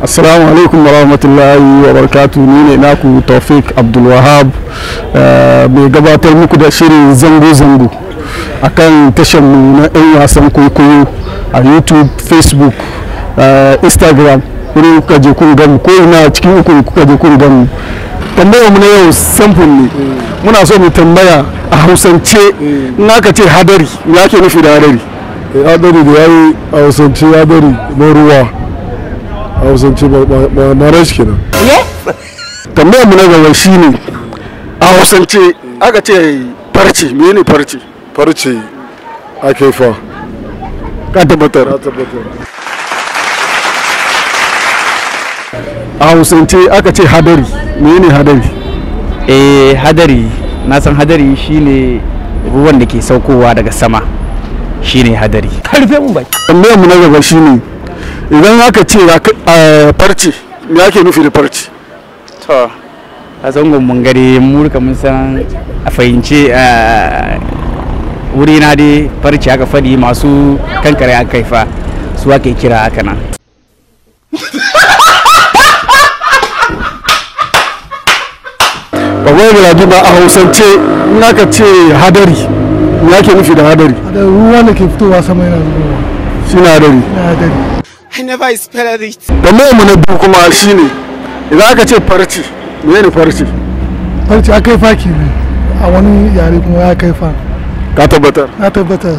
assalamu alaikum wa rahmatullahi wa barakatu ni ne naku taufik abdulwahab mai gabatar muku da shirin zango-zango a kan mu na 'yan wasan kwaikwayo a youtube facebook instagram wurin kuka je kun gamu ko ina cikin uku kuka je kun gamu tambayar mu na yau samfur ne muna so mu tambaya a hausance in aka ce hadari ya ke nufi da hadari hadari da ya yi a hausance hadari na ruwa a hausance ba na rashi kenan tambayar mu na gaba shine a hausance aka ce farce me ne farce farce a kaifa ka tabbatar na tabbatar a hausance aka ce hadari me ne hadari eh hadari na san hadari shine ruwan da ke saukowa daga sama shine hadari karfe mun bai tambayar mu na gaba shine idan aka ce farce me ake nufi da farce to a zangon mun gare mu rika mun san a fahimce wuri na dai farce aka fadi masu kankare aka kaifa su ake kira haka nan babban gulabi ba a hausance in aka ce hadari me ake nufi da hadari da ruwa da ke fitowa sama yana zubowa shi na hadari na hadari I never expected it. tambayar mu na biyu kuma shine idan aka ce farce me ne farce farce a kai fa ne a wani yare kuma ya kai fa ka tabbatar na tabbatar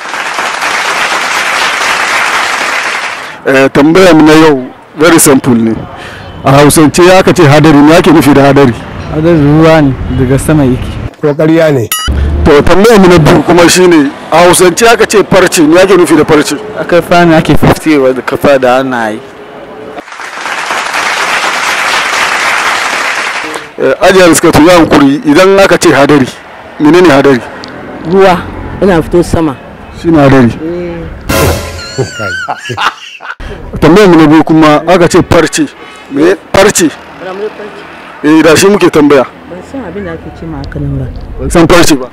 Eh, tambayar mu na yau very simple ne a hausance ya aka ce hadari me ake nufi da hadari hadari ruwa ne daga sama yake kokariya ne to tambayar mu na biyu kuma shine a hausance aka ce farce me ake nufi da farce aka fani ake fiftewa da kafa da hannaye Eh, ajiyar suka tuya hankuri idan aka ce hadari menene hadari ruwa yana fito sama shi na hadari tambayar mu na biyu kuma aka ce farce me farce eh da shi muke tambaya ban san abin da ake ce ma haka nan ba ban san farce ba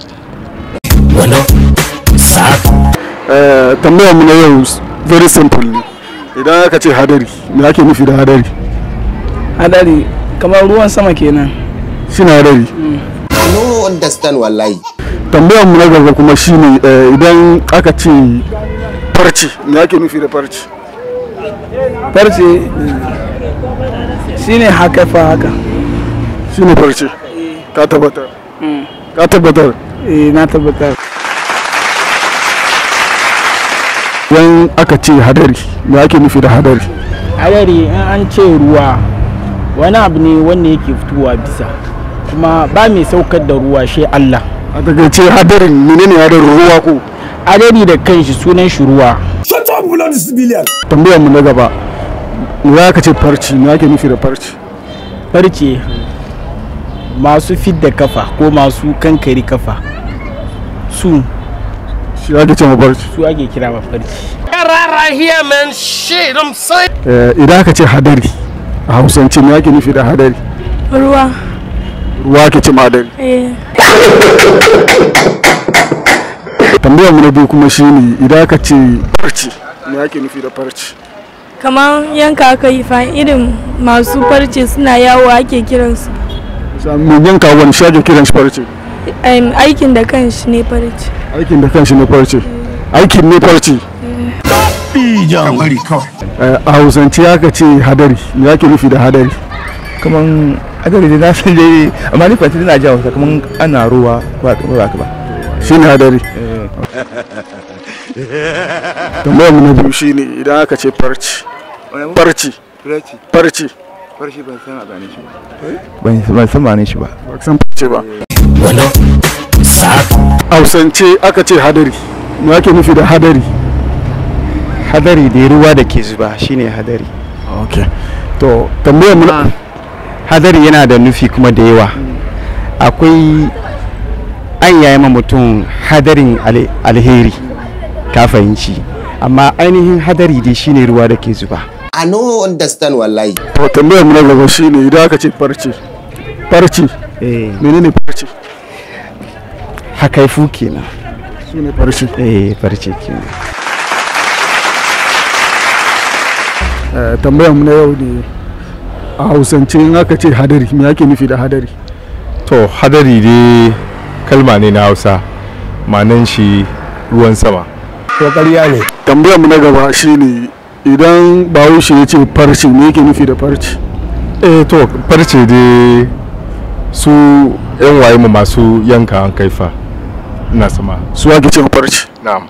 Eh, tambayar mu na yau s- very simple ne idan aka ce hadari me ake nufi da hadari hadari kamar ruwan sama kenan shi na hadari no understand wallahi tambayar mu na gaba kuma shine eh, idan aka ce farce me ake nufi da farce farce shine haka fa haka shine farce ka tabbatar ka tabbatar eh na tabbatar idan aka ce hadari me ake nufi da hadari hadari in an ce ruwa wani abu ne wanda yake fitowa bisa kuma ba mai saukar da ruwa shi Allah a daga ce hadarin menene hadarin ruwa ko hadari da kanshi sunan shi ruwa tambayar mu na gaba me aka ce farce me ake nufi da farce farce masu fidda kafa ko masu kankari kafa su shi ake ce ma farce su ake kira ma farce Right here, man. Shit, I'm saying. Eh, idan aka ce hadari a hausance me ake nufi da hadari ruwa ruwa ake ce ma hadari eh tambayar mu na biyu kuma shine idan aka ce farce me ake nufi da farce kamar yanka aka yi fa irin masu farce suna yawo ake kiransu mun yanka wani shi ake kiran shi farce Em, aikin da kanshi ne farce aikin da kanshi ne farce aikin ne farce Eh, a hausance aka ce hadari me ake nufi da hadari kaman hadari da na san dai amma ni fati na jawo kaman ana ruwa ba ba ba shine hadari tambayar mu na biyu shine idan aka ce farce farce farce farshi ban san abane shi ba ban san ma'anin shi ba ba ka san farce ba hausance aka ce hadari me ake nufi da hadari hadari da ruwa da ke zuba shine hadari okay to tambayar mu na hadari yana da nufi kuma da yawa akwai an yayi ma mutum hadarin ale- alheri ka fahimci amma ainihin hadari dai shine ruwa da ke zuba I no understand wallahi. to tambayar mu na gaba shine idan aka ce farce farce eh menene farce hakaifu kenan shine farce eh farce kenan Eh, tambayar mu na yau ne a hausance in aka ce hadari me ake nufi da hadari to hadari dai kalma ne na hausa manan shi ruwan sama to ƙarya ne tambayar mu na gaba shine idan bahaushe ya ce farce me yake nufi da farce eh to farce dai su yan waye mu masu yanka an kaifa na sama su ake cewa farce na'am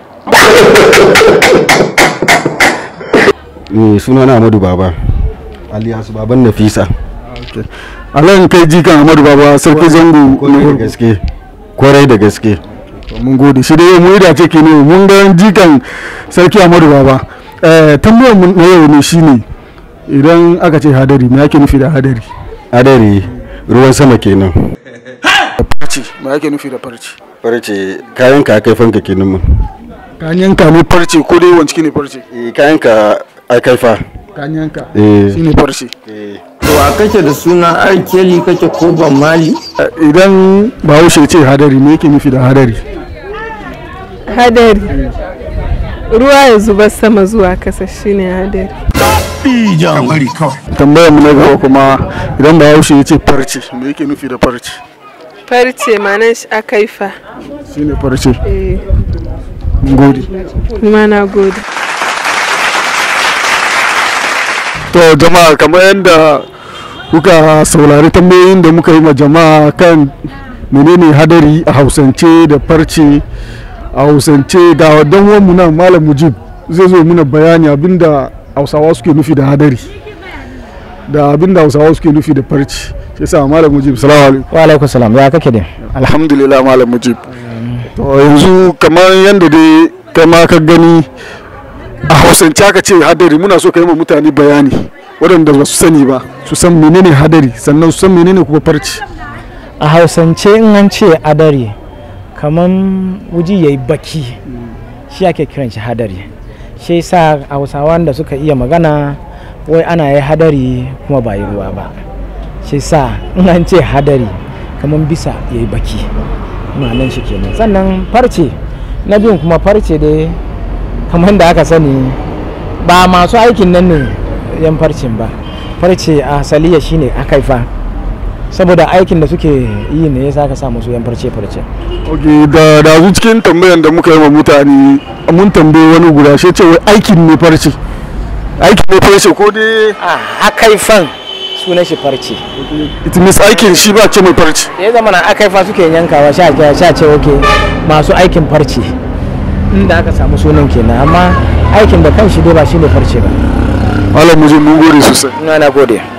Eh, suna na Amadu Baba alias Baban Nafisa. alan kai jikan amadu baba sarki zango Kwarai da gaske. Kwarai da gaske. mun gode shi dai mu da ce ke ne mun ga jikan sarki amadu baba eh tambayar mu na yau ne shine idan aka ce hadari me ake nufi da hadari Hadari ruwan sama kenan. farce me ake nufi da farce Farce kayan ka kai fanka kenan mun. kanyan ka ne farce ko dai wanci ne farce Eh, kayan ka ai kaifa. kanyan ka Eh. shine farce wa kake da suna arkeli kake ko ban mali idan bahaushe ya ce hadari me yake nufi da hadari hadari ruwa ya zuba sama zuwa kasa shine hadari tambayar mu na gaba kuma idan bahaushe ya ce farce me yake nufi da farce farce manan shi akaifa shine farce eh mun gode kuma na gode to jama'a kamar yadda kuka saurari tambayoyin da muka yi ma jama'a kan menene hadari a hausance da farce a hausance ga dan mu nan malam mujib zai zo muna bayani abinda hausawa suke nufi da hadari da abinda hausawa suke nufi da farce shi yasa malam mujib salamu alaikum wa alaikum salam ya kake dai alhamdulillah malam mujib to yanzu kamar yadda dai kai ma ka gani a hausance aka ce hadari muna so ka yi ma mutane bayani waɗanda ba su sani ba su san menene hadari sannan su san menene kuma farci a hausance in an ce hadari kaman wuji ya yi baki shi ake kiran shi hadari shi sa hausawan da suka iya magana wai ana yi hadari kuma ba yi ruwa ba shi sa in an ce hadari kaman bisa ya yi baki ma'anan shi kenan sannan farce na biyun kuma farce dai kamar da aka sani ba masu aikin nan ne yan farcin ba farce a asaliya shine akaifa saboda aikin da suke yi ne yasa ka sa musu yan farce farce ok da da zu cikin tambayan da muka yi ma mutane mun tambaye wani guda shi ce wai aikin ne farce aikin ne farce ko dai a akaifan sunan shi farce it means aikin shi ba ce mai farce ya zama na akaifa suke yankawa sha sha ce oke masu aikin farce inda aka samu sunan kenan amma aikin da kanshi dai ba shine farce ba malam mujib mun gode sosai na gode